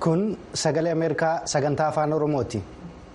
kun sagalee ameerikaa sagantaa afaan oromooti.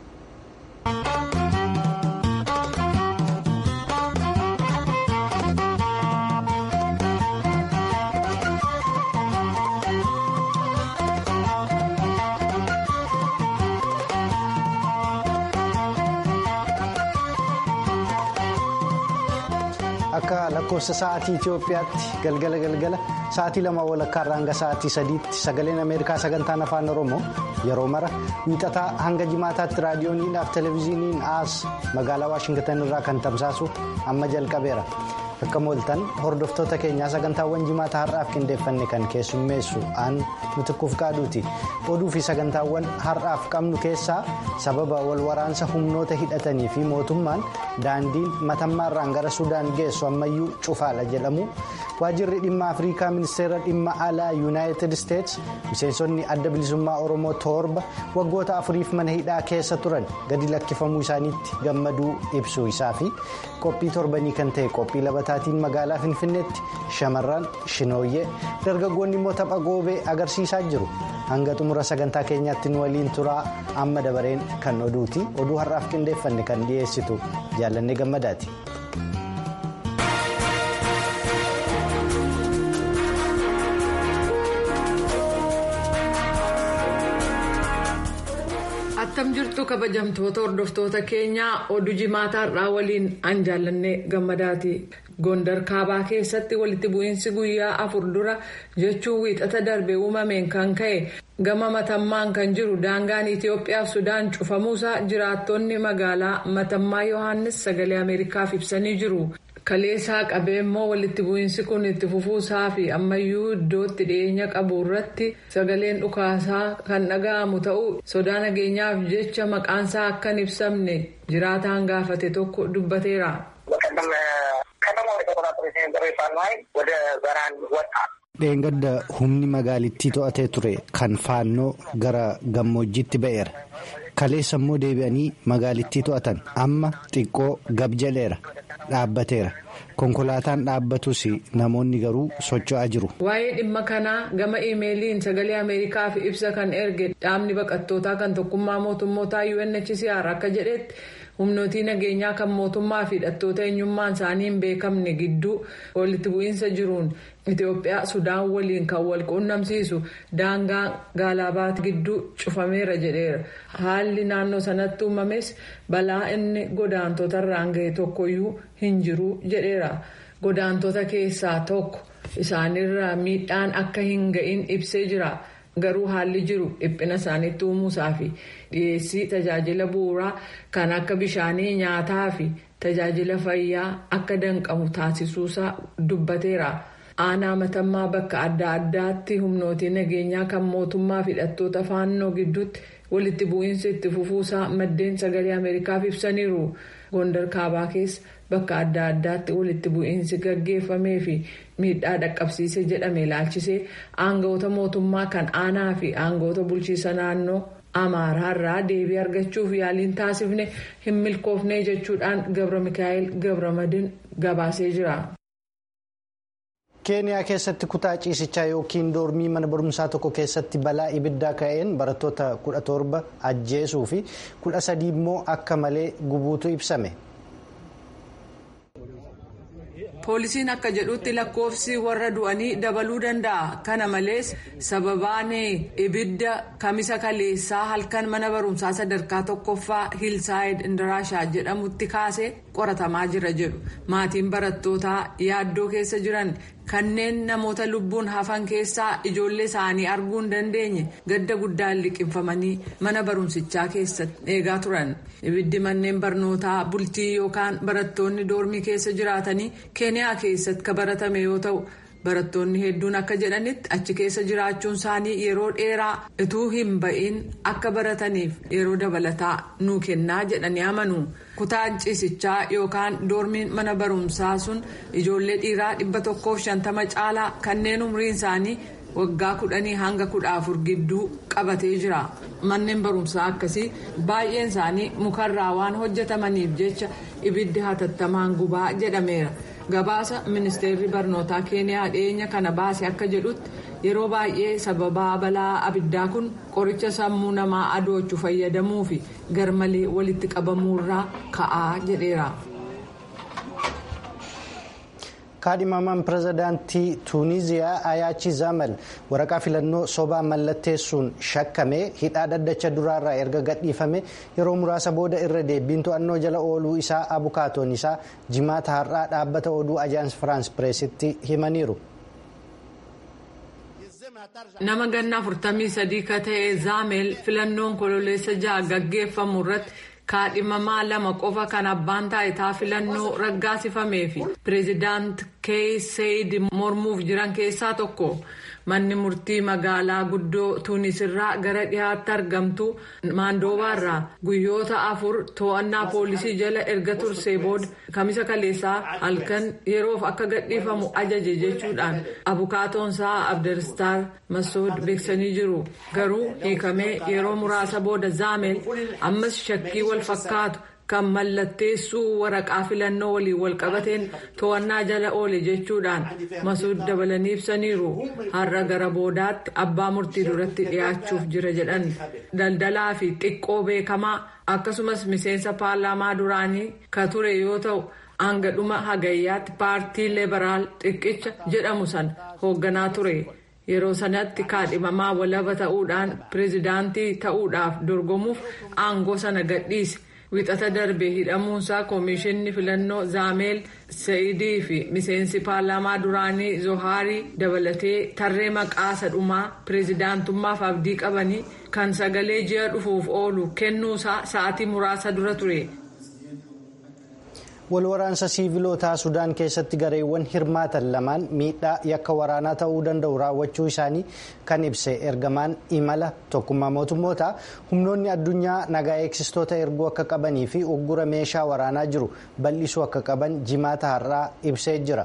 akka lakkoofsa sa'aatii Itoophiyaatti galgala galgala sa'aatii lama walakkaarraa hanga sa'aatii sadiitti sagaleen Ameerikaa sagantaan afaan Oromoo yeroo mara wiixataa hanga jimaataatti raadiyooniidhaaf televezyiiniin as magaalaa Waashingitan irraa kan tamsaasu amma jalqabeera. Akka mooltan hordoftoota keenyaa sagantaawwan jimaata har'aaf qindeeffanne kan keessummeessu aan mitikkuuf qaaduuti. Oduu fi sagantaawwan har'aaf qabnu keessaa sababa wal waraansa humnoota hidhatanii fi mootummaan daandiin matammaarraan gara Sudaan geessu ammayyuu cufaala jedhamu. Waajjirri dhimma Afrikaa ministeera dhimma alaa Yuunaayitid Isteets miseensonni adda bilisummaa Oromoo torba waggoota afuriif mana hidhaa keessa turan gadi lakkifamuu isaaniitti gammaduu ibsuu isaa fi qophii torbanii kan ta'e qophii labataatiin magaalaa Finfinneetti shamarran shinooyyee dargaggoonni immoo tapha goobee agarsiisaa jiru. Hanga xumura sagantaa keenyaatti nu waliin turaa amma dabareen kan oduuti. Oduu har'aaf qindeeffanne kan dhiyeessitu jaallanne gammadaati. attam jirtu kabajamtoota hordoftoota keenyaa oduu jimaata har'aa waliin an jaallanne gammadaati gondar kaabaa keessatti walitti bu'iinsi guyyaa afur dura jechuun wiixata darbe uumameen kan ka'e gama matammaan kan jiru daangaan itiyoophiyaaf sudaan cufamuusaa jiraattonni magaalaa matammaa yohaannis sagalee ameerikaaf ibsanii jiru. kaleessaa qabee immoo walitti bu'iinsi kun itti fufuusaa fi ammayyuu iddootti dhiyeenya qabu irratti sagaleen dhukaasaa kan dhaga'amu ta'uu sodaa nageenyaaf jecha maqaansaa akka hin ibsamne jiraataan gaafate tokko dubbateera. dheengadda humni magaalittii to'atee ture kan faannoo gara gammoojjiitti ba'eera kaleessa immoo deebi'anii magaalittii to'atan amma xiqqoo gab jaleera. dhaabbateera konkolaataan dhaabbatus namoonni garuu socho'aa jiru. waa'ee dhimma kanaa gama iimeeliin sagalee ameerikaaf ibsa kan erge dhaabni baqattootaa kan tokkummaa mootummootaa unhcr akka jedhetti humnootii nageenyaa kan mootummaa fi hidhattoota eenyummaan isaanii hin beekamne gidduu walitti bu'iinsa jiruun itiyoophiyaa sudaan waliin kan wal quunnamsiisu daangaa gaalabaat gidduu cufameera jedheera haalli naannoo sanatti uumames balaa inni godaantota irraan ga'e tokkoyyuu hin jiru jedheera godaantota keessaa tokko isaanirraa miidhaan akka hin ga'in ibsee jira. garuu haalli jiru dhiphina isaaniitti uumuusaa fi dhiyeessii tajaajila bu'uuraa kan akka bishaanii nyaataa fi tajaajila fayyaa akka danqamu taasisuusaa dubbateera. aanaa matammaa bakka adda addaatti humnootii nageenyaa kan mootummaa fi hidhattoota faannoo gidduutti walitti bu'iinsa itti fufuusaa maddeen sagalee ameerikaaf ibsaniiru gondar kaabaa keessa bakka adda addaatti walitti bu'iinsi gaggeeffamee fi miidhaa dhaqqabsiise jedhame ilaalchisee aangawoota mootummaa kan aanaa fi aangawoota bulchiisa naannoo amaaraa irraa deebii argachuuf yaaliin taasifne hin milkoofne jechuudhaan gabra mikaa'el gabramadin gabaasee jira. keeniyaa keessatti kutaa ciisichaa yookiin doormii mana barumsaa tokko keessatti balaa ibiddaa ka'een barattoota 17 ajjeesuu fi 13 immoo akka malee gubuutu ibsame. poolisiin akka jedhutti lakkoofsi warra du'anii dabaluu danda'a kana malees sababaan ibidda kamisa kaleessaa halkan mana barumsaa sadarkaa tokkoffaa hiilsaayid indiraashaa jedhamutti kaasee qoratamaa jira jedhu maatiin barattootaa yaaddoo keessa jiran kanneen namoota lubbuun hafan keessaa ijoollee isaanii arguu hin dandeenye gadda guddaan liqinfamanii mana barumsichaa keessatti eegaa turan ibiddi manneen barnootaa bultii yookaan barattoonni doormii keessa jiraatanii keeniyaa keessatti kan baratame yoo ta'u barattoonni hedduun akka jedhanitti achi keessa jiraachuun isaanii yeroo dheeraa utuu hin ba'iin akka barataniif yeroo dabalataa nuu kennaa jedhanii amanu. kutaan ciisichaa yookaan doormiin mana barumsaa sun ijoollee dhiiraa dhibba tokkoof shantama caalaa kanneen umriin isaanii waggaa kudhanii hanga kudha afur gidduu qabatee jira manneen barumsaa akkasii baay'een isaanii mukarraa waan hojjetamaniif jecha ibiddi hatattamaan gubaa jedhameera gabaasa ministeerri barnootaa keeniyaa dhiyeenya kana baase akka jedhutti yeroo baay'ee sababaa balaa abiddaa kun qoricha sammuu namaa adoochu fayyadamuu fi garmalee walitti qabamuurraa ka'aa jedheera. kaadhimamaan pirezidaantii tuuniziyaa ayaachi zamal waraqaa filannoo sobaa mallatteessuun shakkamee hidhaa dhaddacha duraarraa erga gadhiifame yeroo muraasa booda irra deebiin to'annoo jala ooluu isaa abukaatoon isaa jimaata har'aa dhaabbata oduu ajaans firaans pireesitti himaniiru. nama ganna 43 ka ta'e zaamel filannoon kololeessa ja'a gaggeeffamu irratti kaadhimamaa lama qofa kan abbaan taayitaa filannoo raggaasifamee fi pireezidaant keey seeyid mormuuf jiran keessaa tokko manni murtii magaalaa guddoo tuunisirraa gara dhihaatti argamtu maandoobaarraa guyyoota afur to'annaa poolisii jala erga tursee booda kamisa kaleessaa halkan yeroof akka gadhiifamu ajaje jechuudhaan abukaatoonsaa abderistaar masood beeksanii jiru garuu hiikamee yeroo muraasa booda zaamel ammas shakkii wal fakkaatu kan mallatteessuu waraqaa filannoo waliin walqabateen to'annaa jala oole jechuudhaan masuud dabalanii ibsaniiru har'a gara boodaatti abbaa murtii duratti dhiyaachuuf jira jedhan daldalaa fi xiqqoo beekamaa akkasumas miseensa paarlaamaa duraanii ka ture yoo ta'u hanga dhuma hagayyaatti paartii leebaraal xiqqicha jedhamu san hoogganaa ture. yeroo sanatti kaadhimamaa walaba ta'uudhaan pireezidaantii ta'uudhaaf dorgomuuf aangoo sana gadhiise wixata darbe hidhamuunsaa koomishinni filannoo zaameel sa'idii fi miseensi paarlaamaa duraanii zohaarii dabalatee tarree maqaa sadhumaa pireezidaantummaaf abdii qabanii kan sagalee ji'a dhufuuf oolu kennuusaa sa'atii muraasa dura ture. walwaraansa siivilootaa sudaan keessatti gareewwan hirmaatan lamaan miidhaa yakka waraanaa ta'uu danda'u raawwachuu isaanii kan ibse ergamaan imala tokkummaa mootummootaa humnoonni addunyaa nagaa eegsistoota erguu akka qabanii fi uggura meeshaa waraanaa jiru bal'isuu akka qaban jimaata har'aa ibsee jira.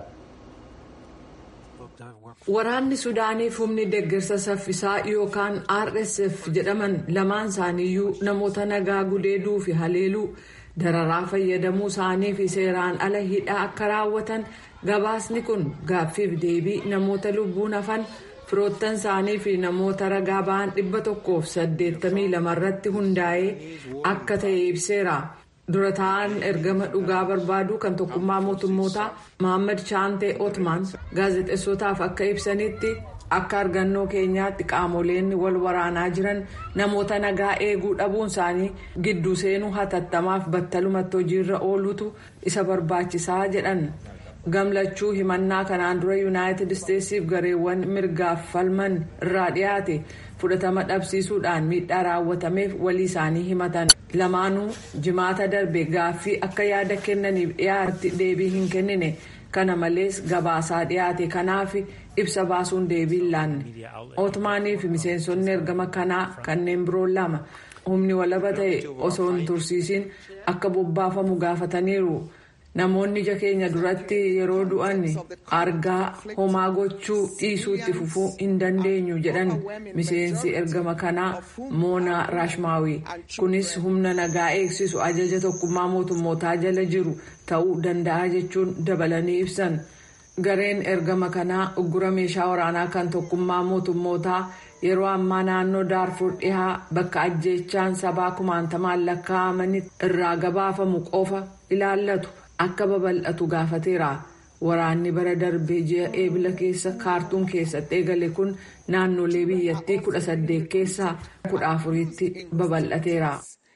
Waraanni Sudaaniif humni deeggarsa saffisaa yookaan RSF jedhaman lamaan isaaniiyyuu namoota nagaa gudeeduu fi haleeluu. dararaa fayyadamuu isaanii fi seeraan ala hidhaa akka raawwatan gabaasni kun gaaffiif deebii namoota lubbuun hafan firoottan isaanii fi namoota ragaa ba'an dhibba tokkoof saddeettamii lamarratti hundaa'ee akka ta'e ibseera. dura ta'an ergama dhugaa barbaaduu kan tokkummaa mootummootaa mohaammed chaantee otmaan gaazexeessotaaf akka ibsanitti akka argannoo keenyaatti qaamoleen wal waraanaa jiran namoota nagaa eeguu dhabuun isaanii gidduu seenuu hatattamaaf battalumatti hojiirra oolutu isa barbaachisaa jedhan gamlachuu himannaa kanaan dura yuunaayitid isteetsiif gareewwan mirgaaf falman irraa dhiyaate fudhatama dhabsiisuudhaan miidhaa raawwatameef walii isaanii himatan lamaanuu jimaata darbe gaaffii akka yaada kennaniif dhiyaatti deebii hin kennine kana malees gabaasaa dhiyaate kanaaf ibsa baasuun deebii hin laanne otmaanii fi miseensonni ergama kanaa kanneen biroo lama humni walaba ta'e osoo hin tursiisin akka bobbaafamu gaafataniiru. namoonni ija keenya duratti yeroo du'an argaa homaa gochuu dhiisuutti fufuu hin dandeenyu jedhan miseensi ergama kanaa moonaa raashmaawii kunis humna nagaa eegsisu ajaja tokkummaa mootummootaa jala jiru ta'uu danda'a jechuun dabalanii ibsan gareen ergama kanaa uggura meeshaa waraanaa kan tokkummaa mootummootaa yeroo ammaa naannoo daarfur dhihaa bakka ajjeechaan sabaa kumaantamaan lakkaa'amanii irraa gabaafamu qofa ilaallatu. akka babal'atu gaafateera waraanni bara darbee ji'a eebila keessa kaartuun keessatti eegale kun naannolee biyyattii kudha saddeet keessaa kudha afuritti babal'ateera.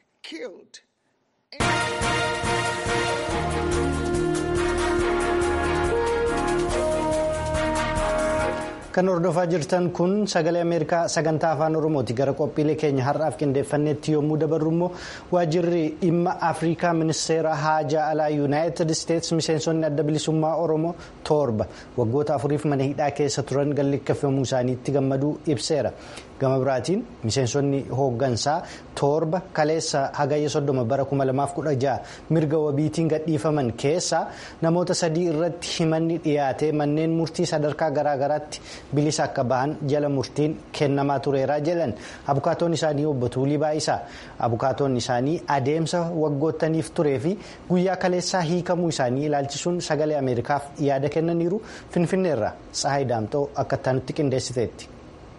kan hordofaa jirtan kun sagalee ameerikaa sagantaa afaan oromooti gara qophiilee keenya har'aaf qindeeffannetti yommuu dabarru immoo waajjirri dhimma afrikaa ministeera haajaa alaa yuunaayitid isteetsi miseensonni adda bilisummaa oromoo torba waggoota afuriif mana hidhaa keessa turan gallikkafamuu isaaniitti gammaduu ibseera gama biraatiin miseensonni hooggansaa torba kaleessa hagayya soddoma bara 2016 mirga wabiitiin gadhiifaman keessaa namoota sadii irratti himanni dhiyaate manneen murtii sadarkaa garaagaraatti bilisa akka bahan jala murtiin kennamaa tureera jedhan abukaatoon isaanii obbo Tuulii Baayisaa abukaatoon isaanii adeemsa waggoottaniif turee fi guyyaa kaleessaa hiikamuu isaanii ilaalchisuun sagalee ameerikaaf yaada kennaniiru finfinneerra tsahayi daamxoo akka itti qindeessiteetti.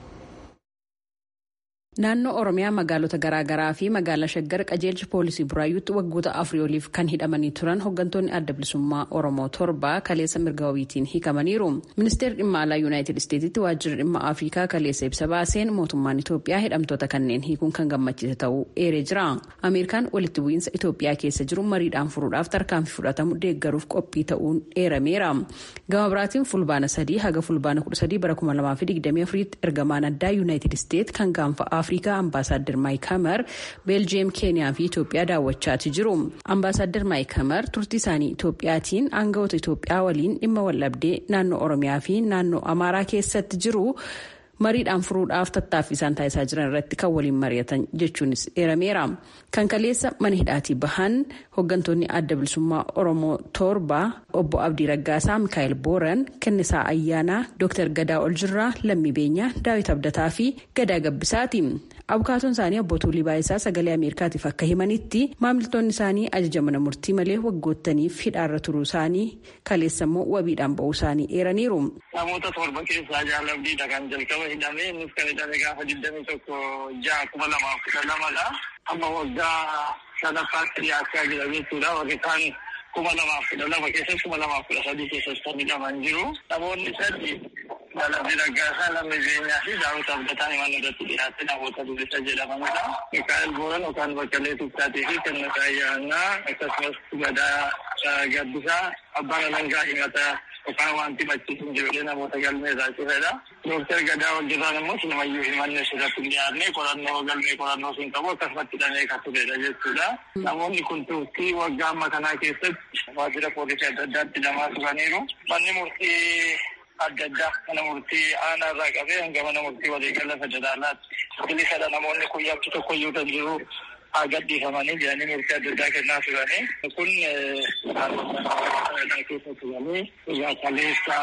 Naannoo Oromiyaa magaalota garaagaraa fi magaalaa Shaggar qajeelcha poolisii Buraayyuutti waggoota afurii oliif kan hidhamanii turan hooggantoonni adda bilisummaa Oromoo torba kaleessa mirga wabiitiin hiikamaniiru. Ministeerri dhimma alaa Yuunaayitid Isteetitti waajjirri dhimma Afrikaa kaleessa ibsa baaseen mootummaan Itoophiyaa hidhamtoota kanneen hiikuun kan gammachiise ta'uu eeree jira. Ameerikaan walitti bu'iinsa Itoophiyaa keessa jiru mariidhaan furuudhaaf tarkaanfii fudhatamu deeggaruuf qophii ta'uun eerameera. Gama biraatiin fulbaana sadii haga fulbaana kudha sadii bara kuma lamaa fi digdamii afuriitti ergamaan addaa Yuunaayitid Isteet kan gaanfa afrikaa ambaasaadder maayikaamar beeljiyeem keeniyaa fi itoophiyaa daawwachaati jiru ambaasaadder maayikaamar turtii isaanii itoophiyaatiin aangawoota itoophiyaa waliin dhimma waldhabdee naannoo oromiyaa fi naannoo amaaraa keessatti jiru mariidhaan furuudhaaf tattaaffii isaan taasisaa jiran irratti kan waliin mari'atan jechuunis eerameera kan kaleessa mana hidhaatii bahan hooggantoonni adda bilisummaa oromoo torba obbo abdii raggaasaa mikaa'el booran kennisaa ayyaanaa dooktar gadaa oljirraa lammii beenyaa daawit abdataa fi gadaa gabbisaati abukaatoon isaanii obbo tuulii baayisaa sagalee ameerikaatiif akka himanitti maamiltoonni isaanii ajaja mana murtii malee waggoottaniif hidhaarra turuu isaanii kaleessa immoo wabiidhaan ba'uu isaanii eeraniiru. namoota torba keessaa jaalabdiidha kan jalqaba hidhame innis kan hidhame gaafa digdamii tokko ja'a kuma lamaaf kudha lamadha amma waggaa sadaffaatti dhiyaachaa jira jechuudha warri kaan kuma lamaaf kudha lama keessatti kuma lamaaf kudha sadii keessatti kan hidhaman jiru namoonni sadii jaalabdii raggaasaa lammii beenyaa fi daawwita abdataan himan irratti dhiyaate namoota bilisa jedhamanidha mikaa'el booran yookaan baqqalee tuktaatii fi kennisaa ayyaanaa akkasumas gadaa gabbisaa abbaan alangaa himata yookaan wanti machiisin jirudha namoota galmee isaa cufedha. Dooktar Gadaa Oljirraan immoo sinamayyuu himanne sirratti hin dhiyaanne qorannoo galmee qorannoo siin qabu akkasumatti hidhamee kan turedha jechuudha. Namoonni kun turtii waggaa amma kanaa keessatti waajjira poolisii adda addaatti hidhamaa turaniiru. Manni murtii adda addaa mana murtii aanaa irraa qabee hanga mana murtii waliigala federaalaatti bilisadha namoonni kun yakki tokkoyyuu kan jiru haa gadhiifamanii jedhanii murtii adda addaa kennaa turanii kun keessa turanii egaa kaleessa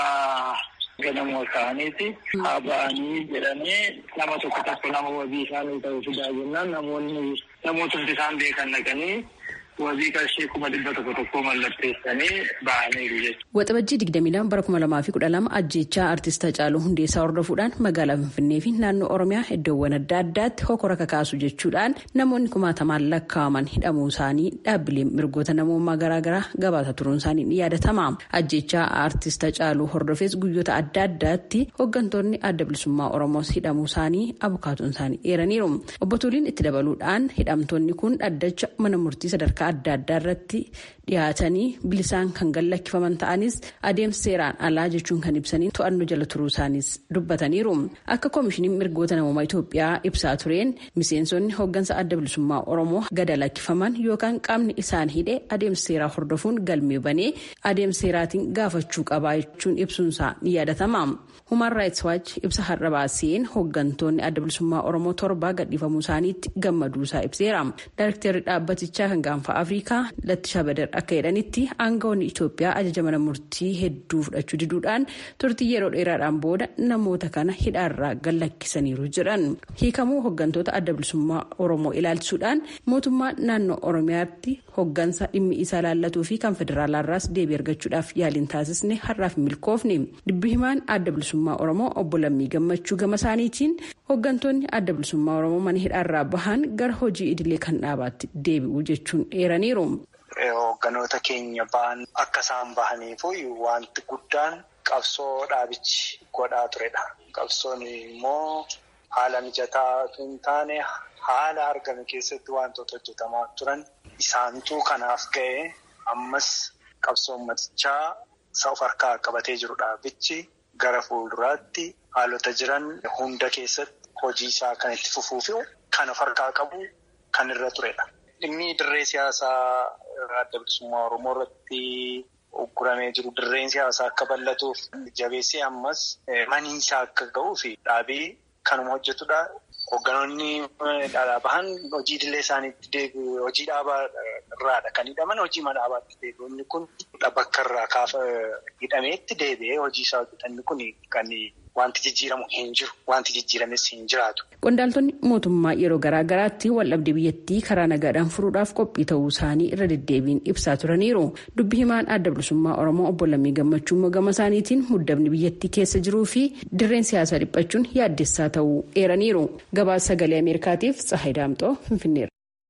ganama ta'aniiti haa ba'anii jedhanii nama tokko tokko nama wabii isaanii ta'uu fidaa jennaan namoonni namoota isaan beekan dhaqanii wabii qarshii kuma dhibba tokko tokko mallatteessanii ba'aniiru jechuudha. Waxabajjii digdamii lama bara kuma lamaa fi kudha lama ajjeechaa artist Hacaaluu Hundeessaa hordofuudhaan magaalaa Finfinnee fi naannoo Oromiyaa iddoowwan adda addaatti hokora kakaasu jechuudhaan namoonni kumaatamaan lakkaa'aman hidhamuu isaanii dhaabbileen mirgoota namummaa garaagaraa gabaasa turuun isaanii ni yaadatama. Ajjeechaa artist Hacaaluu hordofees guyyoota adda addaatti hooggantoonni adda bilisummaa Oromoos hidhamuu isaanii abukaatoon isaanii eeraniiru. Obbo Tuliin itti dabaluudhaan hidhamtoonni kun dhaddacha mana murtii sadarkaa adda addaa irratti dhiyaatanii bilisaan kan gallakkifaman ta'anis adeemsa seeraan alaa jechuun kan ibsanii to'annoo jala turuu isaanis dubbataniiru akka koomishiniin mirgoota namummaa Itoophiyaa ibsaa tureen miseensonni hooggansa adda bilisummaa Oromoo gada lakkifaman yookaan qaamni isaan hidhe adeemsa seeraa hordofuun galmee banee adeemsa seeraatiin gaafachuu qabaa jechuun ibsuunsaa ni yaadatama. Human Rights Watch ibsa har'a baaseen hooggantoonni adda bilisummaa Oromoo torba gadhiifamuu isaaniitti gammaduu isaa ibseera. Daarektarri dhaabbatichaa kan gaanfa Afrikaa Lattishaa Badar akka jedhanitti aangawoonni Itoophiyaa ajaja mana murtii hedduu fudhachuu diduudhaan turtii yeroo dheeraadhaan booda namoota kana hidhaarraa gallakkisaniiru jedhan. Hiikamuu hooggantoota adda bilisummaa Oromoo ilaalchisuudhaan mootummaan naannoo Oromiyaatti hooggansa dhimmi isaa laallatuu fi kan federaalaarraas deebii argachuudhaaf yaaliin taasisne har'aaf milkoofne. Dubbi himaan adda bilisummaa Oromoo obbo Lammii Gammachuu gama isaaniitiin hooggantoonni adda bilisummaa Oromoo mana hidhaarraa bahan gara hojii idilee kan dhaabaatti deebi'u jechuun eeraniiru. Hoogganoota keenya ba'an akka isaan bahaniif wanti guddaan qabsoo dhaabichi godhaa turedha. Qabsoon immoo haala mijataa hin taane haala argame keessatti wantoota hojjetamaa turan isaantu kanaaf ga'e ammas qabsoo ummatichaa isa of harkaa qabatee jiru dhaabichi gara fuulduraatti haalota jiran hunda keessatti hojii isaa kan itti fufuu fi kan of harkaa qabu kan irra turedha. Dhimmi dirree siyaasaa adda bilisummaa Oromoo irratti ugguramee jiru dirreen siyaasaa akka bal'atuuf jabeessee ammas maniinsaa akka ga'uu fi dhaabii kanuma hojjetudha. Hoogganoonni dhaabaa bahan hojii idilee isaaniitti deebi'u hojii dhaabaa irraadha kan hidhaman hojii dhaabaatti deebi'u. Inni kun bakka irraa kaafa hidhameetti deebi'ee hojii isaa hojjetan inni kun kan wanti jijjiiramu hin jiru. Wanti jijjiirames hin jiraatu. Qondaaltonni mootummaa yeroo garaa garaatti waldhabdee biyyattii karaa nagaadhaan furuudhaaf qophii ta'uu isaanii irra deddeebiin ibsaa turaniiru. Dubbi himaan adda bilisummaa Oromoo obbo Lammii Gammachuu gama isaaniitiin muddamni biyyattii keessa jiruu fi dirreen siyaasaa dhiphachuun yaaddessaa ta'uu eeraniiru. Gabaasa sagalee Ameerikaatiif Tsahayi Daamxoo Finfinneera.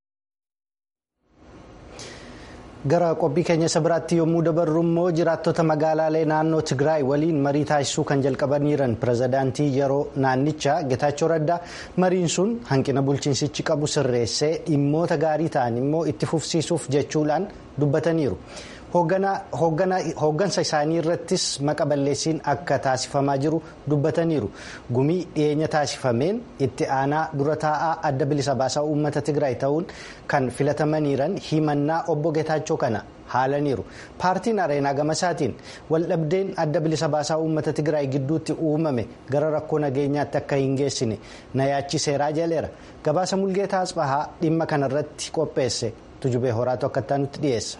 gara qophii keenya isa biraatti yommuu dabarru immoo jiraattota magaalaalee naannoo tigraay waliin marii taasisuu kan jalqabaniiran pirezidaantii yeroo naannichaa getaachoo raddaa mariin sun hanqina bulchiinsichi qabu sirreessee dhimmoota gaarii ta'an immoo itti fufsiisuuf jechuudhaan dubbataniiru. hooggansa isaanii irrattis maqa balleessiin akka taasifamaa jiru dubbataniiru gumii dhiyeenya taasifameen itti aanaa dura taa'aa adda bilisa baasaa uummata tigraay ta'uun kan filatamaniiran himannaa obbo Getaachoo kana haalaniiru paartiin areenaa gamasaatiin waldhabdeen adda bilisa baasaa uummata tigraay gidduutti uumame gara rakkoo nageenyaatti akka hin geessine na yaachiseeraa jaleera gabaasa mulgeetaa asbahaa dhimma kanarratti qopheesse tujubee horaatu akka nutti dhiyeessa.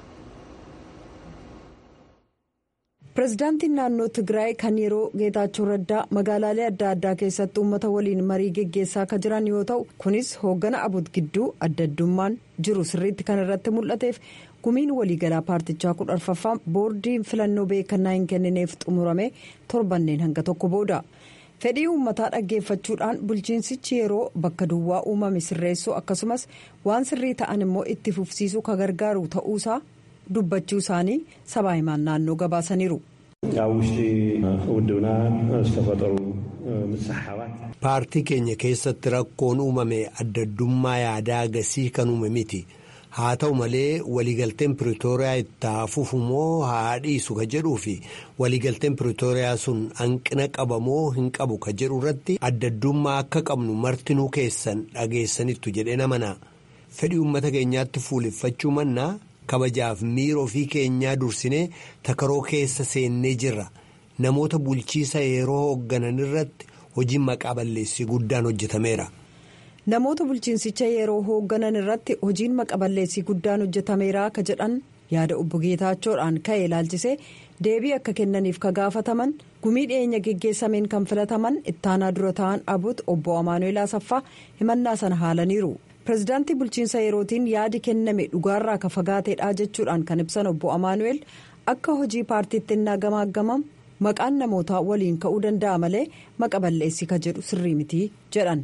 pirezidaantiin naannoo tigraay kan yeroo geetaachoo raddaa magaalaalee adda addaa keessatti uummata waliin marii geggeessaa akka jiran yoo ta'u kunis hooggana abut gidduu adda addummaan jiru sirriitti kan irratti mul'ateef gumiin waliigalaa paartichaa kudha arfaffaan boordiin filannoo beekannaa hin kennineef xumurame torbanneen hanga tokko booda fedhii uummataa dhaggeeffachuudhaan bulchiinsichi yeroo bakka duwwaa uumame sirreessuu akkasumas waan sirrii ta'an immoo itti fufsiisuu ka gargaaru ta'uusaa. dubbachuu isaanii sabaa himaan naannoo gabaasaniiru. paartii keenya keessatti rakkoon uumame adda addummaa yaadaa agasii kan uume miti haa ta'u malee waliigalteen piretooriyaa itti hafuuf moo haa dhiisu ka jedhuu fi waliigalteen piretooriyaa sun hanqina qabamoo hin qabu ka jedhu irratti adda addummaa akka qabnu martinuu keessan dhageessanittu jedhee namana fedhii uummata keenyaatti fuuleffachuu mannaa. kabajaaf miira ofii keenyaa dursinee takaroo keessa seennee jirra namoota bulchiisa yeroo hoogganan irratti hojii maqaa balleessii guddaan hojjetameera. namoota bulchiinsicha yeroo hoogganan irratti hojiin maqaa balleessii guddaan hojjetameera ka jedhan yaada obbo Geetaachoodhaan ka'e ilaalchisee deebii akka kennaniif ka gaafataman gumii dhiyeenya geggeessameen kan filataman ittaanaa dura ta'an abut obbo Amaanuel Asaffaa himannaa sana haalaniiru. pirezidaantii bulchiinsa yerootiin yaadi kenname dhugaarraa ka fagaateedha jechuudhaan kan ibsan obbo amaanu'eel akka hojii paartiitti innaa gamaagamamu maqaan namootaa waliin ka'uu danda'a malee maqa balleessii ka jedhu sirrii miti jedhan.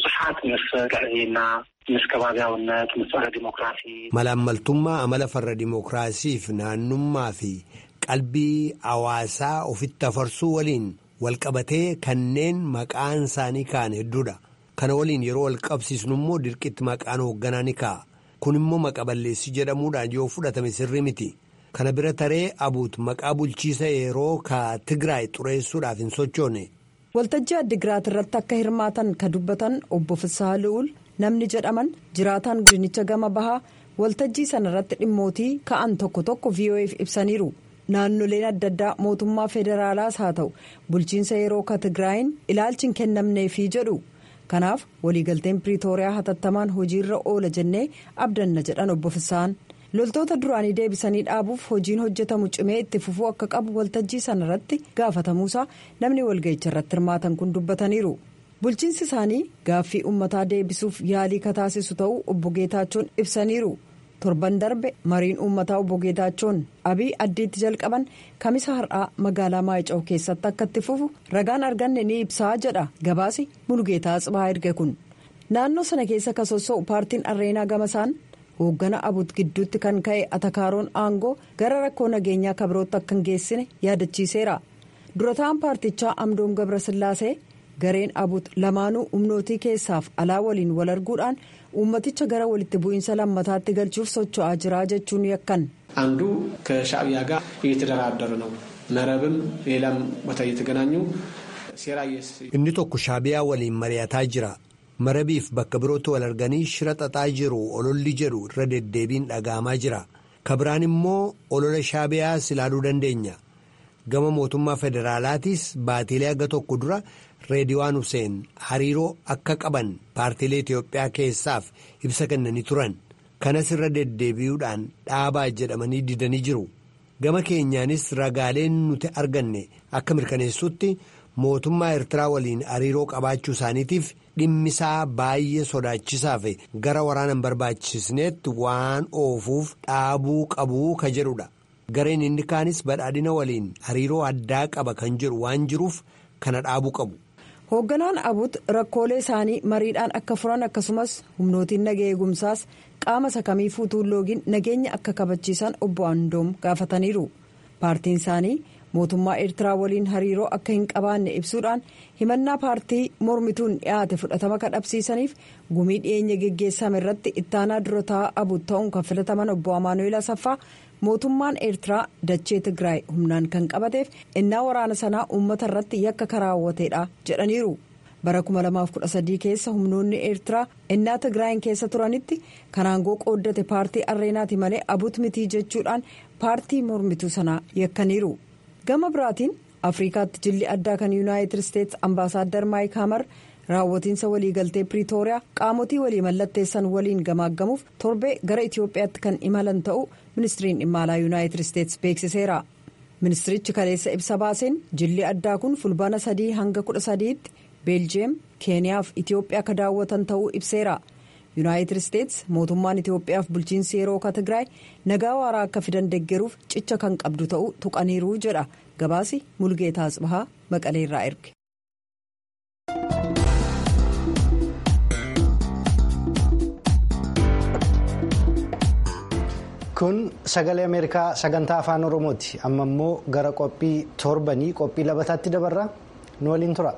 malaammaltummaa amala farra dimookiraasiif naannummaa fi qalbii hawaasaa ofitti afarsuu waliin walqabatee kanneen maqaan isaanii ka'an hedduudha. kana waliin yeroo wal qabsiisnu immoo dirqitti maqaan hoogganaa ni ka'a kun immoo maqa balleessii jedhamuudhaan yoo fudhatame sirrii miti kana bira taree abuut maqaa bulchiisa yeroo ka tigraay xureessuudhaaf hin sochoone. waltajjii addigiraat irratti akka hirmaatan ka dubbatan obbo Fisaa Lu'uul namni jedhaman jiraataan godinicha gama bahaa waltajjii sana irratti dhimmootii ka'an tokko tokko VOA'f ibsaniiru. naannoleen adda addaa mootummaa federaalaas haa ta'u bulchiinsa yeroo ka tigraayin ilaalchi hin kennamneefii jedhu. kanaaf waliigalteen piriitooriyaa hatattamaan hojiirra oola jennee abdanna jedhan obbo Fisaan loltoota duraanii deebisanii dhaabuuf hojiin hojjetamu cimee itti fufuu akka qabu waltajjii sana irratti gaafatamuusaa namni walga'icha irratti hirmaatan kun dubbataniiru bulchiinsi isaanii gaaffii uummataa deebisuuf yaalii ka taasisu ta'uu obbo Geetaachoon ibsaniiru. torban darbe mariin uummataa obbo Geetaachoon abii addiitti jalqaban kamisa har'aa magaalaa maayica'u keessatti akka itti fufu ragaan arganne ni ibsaa jedha gabaasi mulgeetaa Tsibahaa erge kun naannoo sana keessa ka sossoo'u paartiin arreenaa gamasaan hooggana abut gidduutti kan ka'e atakaaroon aangoo gara rakkoo nageenyaa kabirootti akka hin geessine yaadachiiseera durataan paartichaa amdoom gabrasillaasee gareen abut lamaanuu humnootii keessaaf alaa waliin wal arguudhaan. uummaticha gara walitti bu'iinsa lammataatti galchuuf socho'aa jira jechuun yakkan. አንዱ ከሻዕቢያ ጋር እየተደራደሩ ነው መረብም ሌላም ቦታ እየተገናኙ ሴራ inni tokko shaabiyaa waliin mari'ataa jira marabiif bakka birootti wal arganii shira xaxaa jiru ololli jedhu irra deddeebiin dhaga'amaa jira kabiraan immoo olola shaabiyaas ilaaluu dandeenya gama mootummaa federaalaatiis baatiilee aga tokko dura reediwaan Hussein hariiroo akka qaban paartiilee Itiyoophiyaa keessaaf ibsa kennanii turan kanas irra deddeebi'uudhaan dhaabaa jedhamanii didanii jiru gama keenyaanis ragaaleen nuti arganne akka mirkaneessutti mootummaa Eertiraa waliin hariiroo qabaachuu isaaniitiif dhimmisaa baay'ee sodaachisaa fi gara waraana hin barbaachisneetti waan oofuuf dhaabuu qabuu ka jedhudha. gareen inni kaanis badhaadhina waliin hariiroo addaa qaba kan jedhu waan jiruuf kana dhaabuu qabu. hoogganaan abut rakkoolee isaanii mariidhaan akka furan akkasumas humnootiin naga eegumsaas qaama sakamii fuutuun loogiin nageenya akka kabachiisan obbo Andoom gaafataniiru paartiin isaanii mootummaa eertiraa waliin hariiroo akka hin qabaanne ibsuudhaan himannaa paartii mormituun dhiyaate fudhatama kadhabsiisaniif gumii dhiyeenya geggeessame irratti ittaanaa dura taa'aa abut ta'uun kan filataman obbo Amaanu'eel Asaffaa. mootummaan eertiraa dachee tigraay humnaan kan qabateef innaa waraana sanaa uummata irratti yakka karaawwateedha jedhaniiru bara 2013 keessa humnoonni eertiraa innaa tigraayin keessa turanitti kan aangoo qooddate paartii arreenaati malee abut mitii jechuudhaan paartii mormituu sanaa yakkaniiru gama biraatiin afrikaatti jilli addaa kan yuunaayitid isteetsi ambaasaaddar maayik hamar raawwatiinsa waliigaltee piriitooriyaa qaamotii walii mallatteessan waliin gamaaggamuuf torbee gara itiyoophiyaatti kan imalan ta'uu ministiriin dhimma alaa yuunaayitid isteetsi beeksiseera ministirichi kaleessa ibsa baaseen jilli addaa kun fulbaana sadii hanga kudha sadiitti beeljiyeem keeniyaa fi itiyoophiyaa akka daawwatan ta'uu ibseera yuunaayitid isteetsi mootummaan itiyoophiyaaf bulchiinsi yeroo ka tigraay nagaa waaraa akka fidan deggeruuf cicha kan qabdu ta'uu tuqaniiru jedha gabaasi mulgeetaa asbahaa maqaleerraa erge. kun sagalee ameerikaa sagantaa afaan oromooti amma immoo gara qophii torbanii qophii labataatti dabarra nu waliin tura.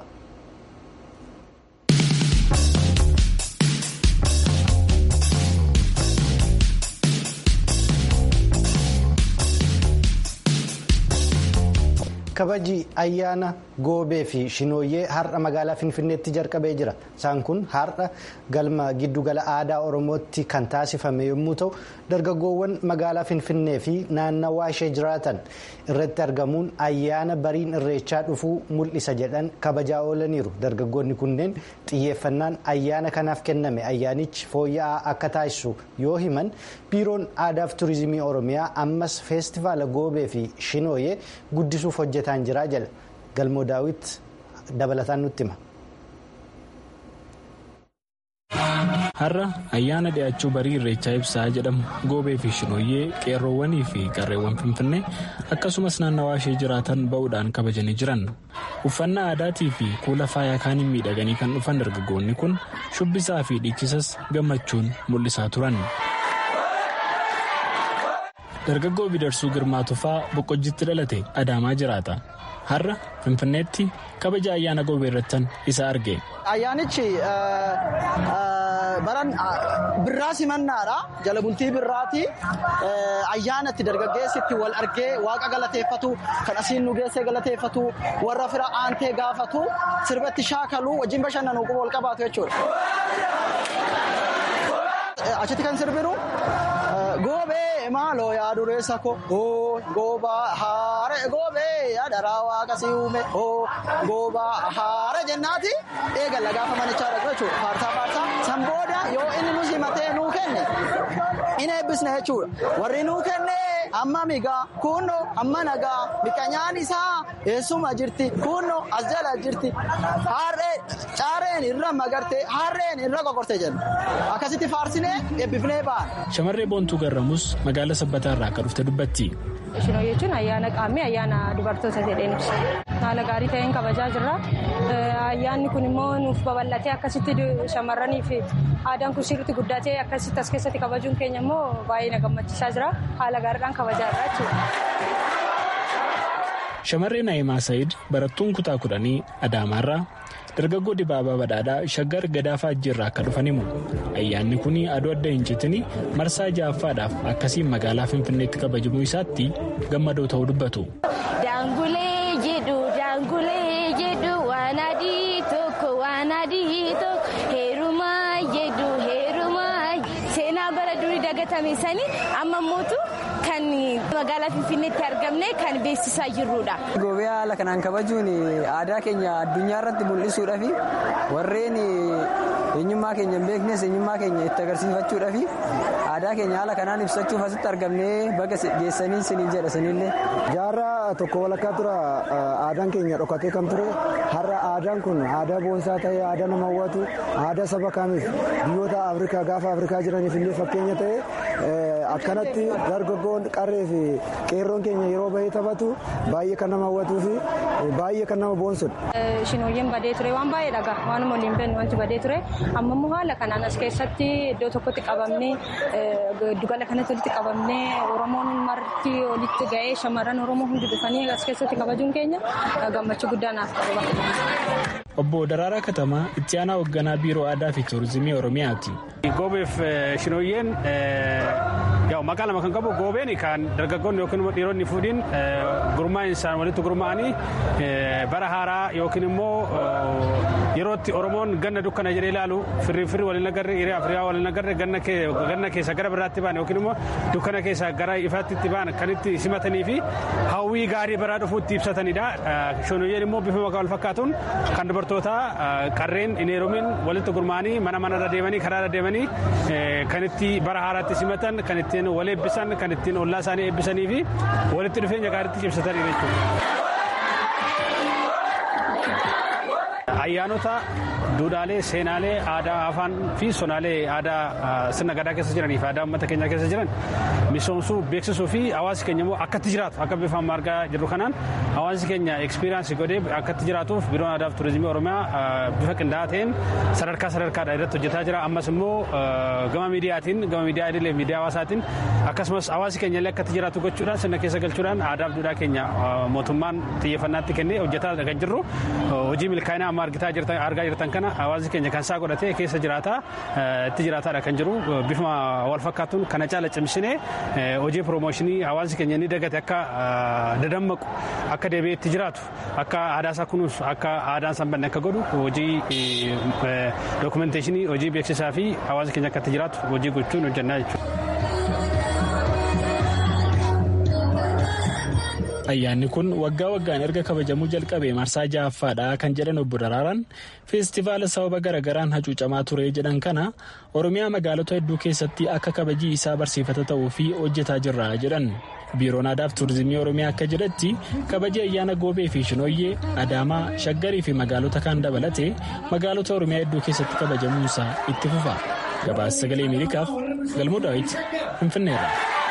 kabaji ayyaana goobee fi shinooyyee har'a magaalaa finfinneetti jalqabee jira isaan kun har'a galma giddugala aadaa oromootti kan taasifame yommuu ta'u dargaggoowwan magaalaa finfinnee fi naannawaa ishee jiraatan irratti argamuun ayyaana bariin irreechaa dhufuu mul'isa jedhan kabajaa oolaniiru dargaggoonni kunneen xiyyeeffannaan ayyaana kanaaf kenname ayyaanichi fooyya'aa akka taasisu yoo himan biiroon aadaa fi turizimii oromiyaa ammas feestivaala goobee fi shinooyyee guddisuuf hojjetaan jira jedha galmoo daawit dabalataan nutti hima. har'a ayyaana dhi'aachuu barii irreechaa ibsaa jedhamu goobee fi shinooyyee qeerroowwanii fi qarreewwan finfinnee akkasumas naannawaa ishee jiraatan ba'uudhaan kabajanii jiran uffannaa aadaatii fi kuula faayaa kaaniin miidhaganii kan dhufan dargaggoonni kun shubbisaa fi dhiichisas gammachuun mul'isaa turan. dargaggoo bidarsuu girmaa tufaa boqqojjitti dhalate adaamaa jiraata har'a finfinneetti kabaja ayyaana goobee irrattan isa arge. ayyaanichi baran birraa simannaadha jala bultii birraati ayyaana itti dargaggeessi itti wal argee waaqa galateeffatu kan asiin nu geessee galateeffatu warra fira aantee gaafatu sirbatti shaakaluu wajjin bashannanuu quba wal qabaatu jechuudha. achitti kan sirbiru goobee maaloo yaa dureessa ko goobaa haare goobee yaa daraa waaqa si uume goobaa haare jennaati eegalla gaafa manichaa dhaqu jechuudha faarsaa faarsaa san booda yoo inni nu simatee nuu kenne in eebbisne jechuudha warri nuu kenne amma migaa kunno amma nagaa miqanyaan isaa eessuma jirti kunno as jala jirti harree caareen irra magarte harreen irra qoqorte jenna akkasitti faarsinee eebbifnee ba'an. Shamarree Boontuu Garramus magaalaa Sabbataa irraa akka dhufte dubbatti. Shinoo jechuun ayyaana qaamii ayyaana dubartoota jedheen ibsa. Haala gaarii ta'een kabajaa jirra. Ayyaanni kun immoo nuuf babal'atee akkasitti shamarranii fi aadaan kun sirriitti guddatee akkasitti as keessatti kabajuun keenya immoo baay'ee na gammachiisaa jira. Haala gaariidhaan kabajaa jirra jechuudha. Shamarree Naayimaa Saayid barattuun kutaa kudhanii Adaamaarraa dargaggoo dibaabaa badhaadhaa shaggar gadaa faajjiirraa akka dhufan himu ayyaanni kun aduu adda hin citini marsaa ja'affaadhaaf akkasiin magaalaa finfinneetti kabajamuu isaatti gammadoo ta'uu dubbatu. daangulee jedhu daangulee jedhu waan adii tokko waan adii tokko heerumaa jedhu heerumaa seenaa bara durii dagatame sanii amma mootu kan magaalaa Finfinneetti argamne kan beeksisaa jirrudha. Goobee haala kanaan kabajuun aadaa keenya addunyaa irratti mul'isuudhaa fi warreen eenyummaa keenya hin beeknes eenyummaa keenya itti agarsiifachuudhaa fi aadaa keenya haala kanaan ibsachuuf asitti argamnee baga geessanii isiniin jedha isinillee. Jaarraa tokko walakkaa tura aadaan keenya dhokatee kan ture har'a aadaan kun aadaa boonsaa ta'ee aadaa nama hawwatu aadaa saba kamiif biyyoota afrikaa gaafa afrikaa jiraniif illee fakkeenya ta'e akkanatti dargaggoon qarree fi qeerroon keenya yeroo bahee taphatu baay'ee kan nama hawwatuu fi baay'ee kan nama boonsudha. Shinooyyeen badee ture waan baay'ee dhagaa waanuma waliin beeknu wanti badee ture amma immoo haala kanaan as keessatti iddoo tokkotti qabamnee giddugala kanatti walitti qabamnee oromoon marti walitti ga'ee shamarran oromoo hundi dhufanii as keessatti kabajuun keenya gammachuu guddaa naaf qaba. Obbo Daraaraa Katamaa itti aanaa hoogganaa biiroo aadaa fi tuurizimii Oromiyaati. Goobeef shinooyyeen maqaa lama kan qabu goobeen kan dargaggoonni yookiin immoo dhiironni fuudhiin gurmaa'insa walitti gurmaa'anii bara haaraa yookiin immoo yerootti Oromoon ganna dukkana jedhee ilaalu firri firri waliin agarre hiriyaa firiyaa waliin agarre ganna keessa gara biraatti ba'an yookiin immoo dukkana keessa gara ifaatti itti ba'an kan itti simatanii fi hawwii gaarii baraa dhufuu itti ibsatanidha. Shinooyyeen immoo bifa maqaa wal fakkaatuun kan dubartoota qarreen hin heerumin walitti gurmaa'anii mana manarra deemanii karaarra deemanii kan itti bara haaraatti simatan kan ittiin wal eebbisan kan ittiin ollaa isaanii eebbisanii fi walitti dhufeenya gaariitti cimsatan jechuudha. ayyaanota duudhaalee seenaalee aadaa afaan fi sonaalee aadaa sirna gadaa keessa jiranii fi aadaa uummata keenyaa keessa jiran misoomsuu beeksisuu fi hawaasi keenya immoo akkatti jiraatu akka bifa amma argaa jirru kanaan hawaasi keenya ekspiriyaansi godhee akkatti jiraatuuf biiroon aadaa fi turizimii oromiyaa bifa qindaa'aa ta'een sadarkaa sadarkaadha irratti hojjetaa jira ammas immoo gama miidiyaatiin gama miidiyaa idilee miidiyaa hawaasaatiin akkasumas hawaasi keenya illee akkatti jiraatu gochuudhaan sirna keessa galchuudhaan aadaa fi duudhaa keenya mootummaan xiyyeeffannaatti kennee hojjetaa kan jirru hojii milkaa'inaa amma argaa jirtan kana hawaasni keenya kan isaa godhatee keessa jiraataa itti jiraataadha kan jiru bifuma wal fakkaatuun kana caala cimsinee hojii piroomooshinii hawaasni keenya inni dagate akka dadammaqu akka deebi'ee itti jiraatu akka aadaasaa kunuunsu akka aadaan san banne akka godhu hojii dookumenteeshinii hojii beeksisaa fi hawaasni keenya akka itti jiraatu hojii gochuun hojjannaa jechuudha. ayyaanni kun waggaa waggaan erga kabajamuu jalqabe marsaa ja'affaadha kan jedhan obbo Daraaraan feestivaala sababa garagaraan hacuucamaa ture jedhan kana oromiyaa magaalota hedduu keessatti akka kabajii isaa barsiifata ta'uu fi hojjetaa jirra jedhan biiroon aadaa fi tuurizimii oromiyaa akka jedhetti kabaji ayyaana goobee fi shinooyyee adaamaa shaggarii fi magaalota kaan dabalatee magaalota oromiyaa hedduu keessatti kabajamuunsaa itti fufa gabaasa sagalee ameerikaaf galmoo daawit finfinneerra.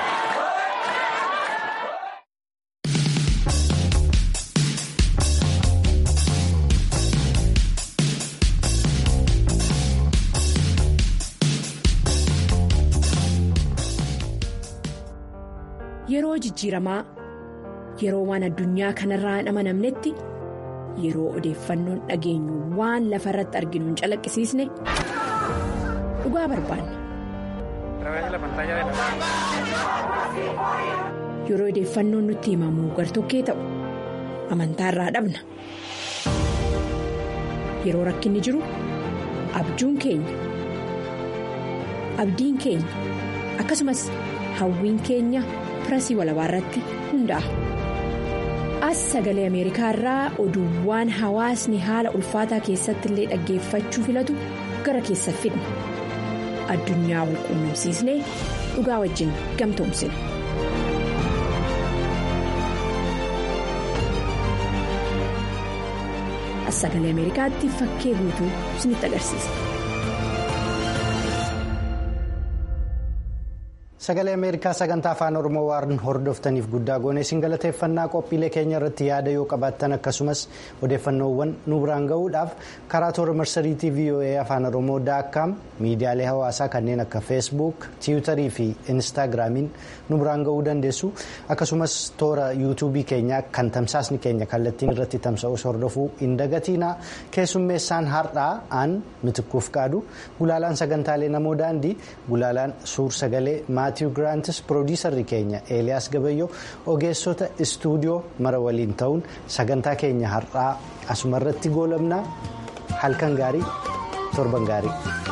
Yeroo jijjiiramaa yeroo waan addunyaa kanarraa hin amanamnetti yeroo odeeffannoon dhageenyu waan lafa irratti arginu hin calaqqisiisne dhugaa barbaanna. Yeroo odeeffannoon nutti himamu gartokkee ta'u amantaa irraa dhabna. Yeroo rakkinni jiru abjuun keenya abdiin keenya akkasumas hawwiin keenya. pirasii walabaa irratti hundaa'a. As sagalee Ameerikaa irraa oduuwwan hawaasni haala ulfaataa keessatti illee dhaggeeffachuu filatu gara keessa fidna. Addunyaa wal quunnamsiisnee dhugaa wajjin gamtoomsina. As sagalee Ameerikaatti fakkee guutuu isinitti agarsiisa. Sagalee Ameerikaa sagantaa afaan Oromoo waan hordoftaniif guddaa goone isin galateeffannaa qophiilee keenya irratti yaada yoo qabaattan akkasumas odeeffannoowwan nu biraan gahuudhaaf karaa toora marsariitii VOA afaan Oromoo daakkaam miidiyaalee hawaasaa kanneen akka feesbuuk tiwutarii fi instaagiraamiin nu biraan gahuu dandeessu akkasumas toora yuutuubii keenyaa kan tamsaasni keenya kallattiin irratti tamsa'us hordofuu hin dagatiina keessummeessaan har'aa aan mitikkuuf qaadu gulaalaan sagantaalee namoo daandii gulaalaan suur sagalee maatiiw giraantis piroodiisarri keenya eeliyaas gabayyoo ogeessota istuudiyoo mara waliin ta'uun sagantaa keenya har'aa asumarratti goolabnaa halkan gaarii torban gaarii.